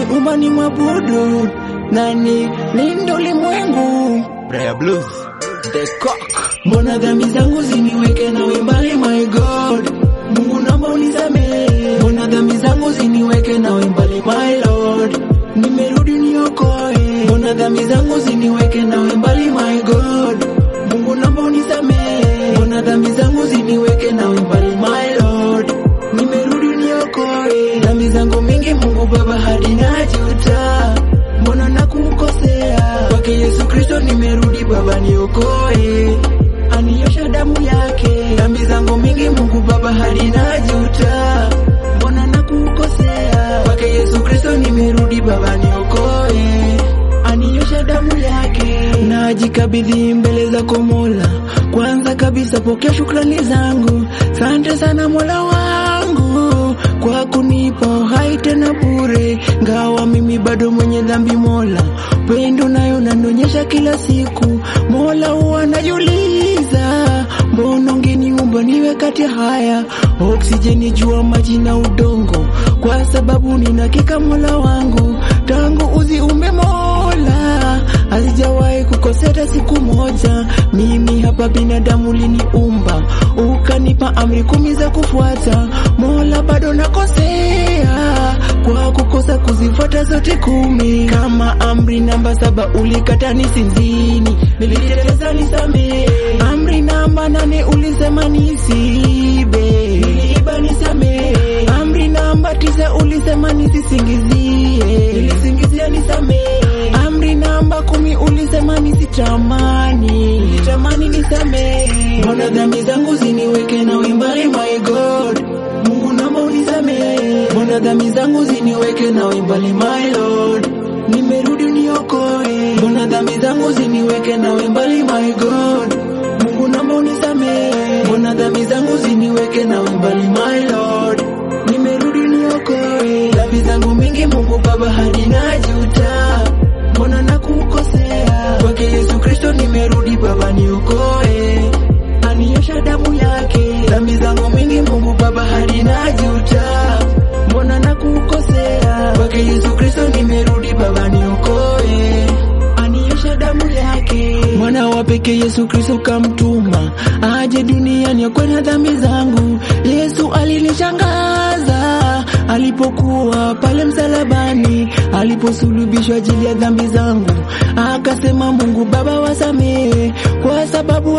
umeniumba ni mwabudu nani lindo ulimwengu Braya Blues The Cock mbona dhambi zangu ziniweke nawe mbali my God Mungu naomba unisamehe mbona dhambi zangu ziniweke nawe mbali my Lord nimerudi niokoe mbona dhambi zangu ziniweke nawe mbali my God Mungu naomba unisamehe mbona dhambi zangu ziniweke nawe mbali my Lord nimerudi niokoe dhambi zangu mingi Mungu Baba hadi najuta mbona nakukosea kwake Yesu Kristo nimerudi Baba niokoe aniosha damu yake dhambi zangu mingi Mungu Baba hadi najuta mbona nakukosea kwake Yesu Kristo nimerudi Baba niokoe aniosha damu yake najikabidhi mbele zako Mola kwanza kabisa pokea shukrani zangu sante sana Mola wangu kwa kunipa uhai tena bure ngawa mimi bado mwenye dhambi Mola pendo nayo nanionyesha kila siku Mola huwa najiuliza mbona ungeniumba niwe kati haya oksijeni jua maji na udongo kwa sababu ninakika Mola wangu tangu uziumbe Mola hazijawahi kukoseta siku moja mimi hapa binadamu liniumba ukanipa amri kumi za kufuata Mola bado nakosea kwa kukosa kuzifuata zote kumi kama amri namba saba ulikata nisinzini niliteleza nisamehe amri namba nane ulisema nisibe niliiba nisamehe amri namba tisa ulisema nisisingizie nilisingizia nisamehe amri namba kumi ulisema nisitamani nilitamani nisamehe mbona dhambi zangu ziniweke nawe mbali my God Mungu naomba unisamehe mbona dhambi zangu ziniweke nawe mbali my Lord nimerudi niokoe mbona dhambi zangu ziniweke nawe mbali my God Mungu naomba unisamehe mbona dhambi zangu ziniweke nawe mbali my Lord nimerudi niokoe dhambi zangu mingi Mungu Baba hadi najuta mbona nakukosea kwake Yesu Kristo nimerudi Baba niokoe aniosha damu yake dhambi zangu mingi Mungu Baba hadi najuta mbona nakukosea kwake Yesu Kristo nimerudi Baba niokoe aniosha damu yake mwana wa pekee Yesu Kristo kamtuma aje duniani akwena dhambi zangu Yesu alinishangaza alipokuwa pale msalabani aliposulubishwa ajili ya dhambi zangu akasema Mungu Baba wasamehe kwa sababu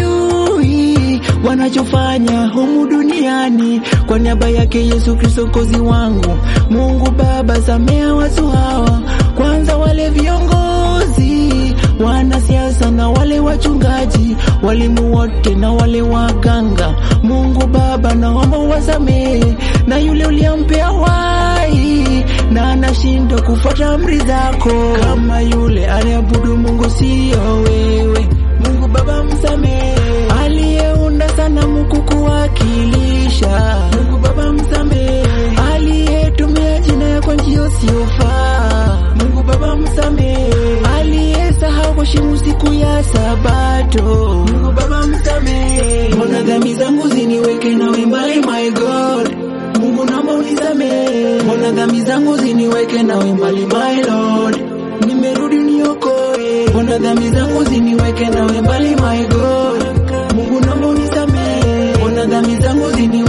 hawajui wanachofanya humu duniani kwa niaba yake Yesu Kristo kozi wangu Mungu Baba samea watu hawa kwanza wale viongozi wanasiasa na wale wachungaji walimu wote na wale waganga Mungu Baba naomba wasamehe na yule uliampea wai na anashindwa kufuata amri zako kama yule aliabudu Mungu siyo wewe Mungu Baba msamehe aliyeunda sanamu kukuwakilisha Mungu Baba msamehe aliyetumia jina yako njia isiyofaa Mungu Baba msamehe aliyesahau kuheshimu siku ya Sabato Mungu Baba msamehe mbona dhambi zangu ziniweke nawe mbali my God Mungu naomba unisamehe mbona dhambi zangu ziniweke nawe mbali my Lord nimerudi niokoe mbona dhambi zangu ziniweke nawe mbali my God Mungu naomba unisamehe mbona dhambi zangu ziniweke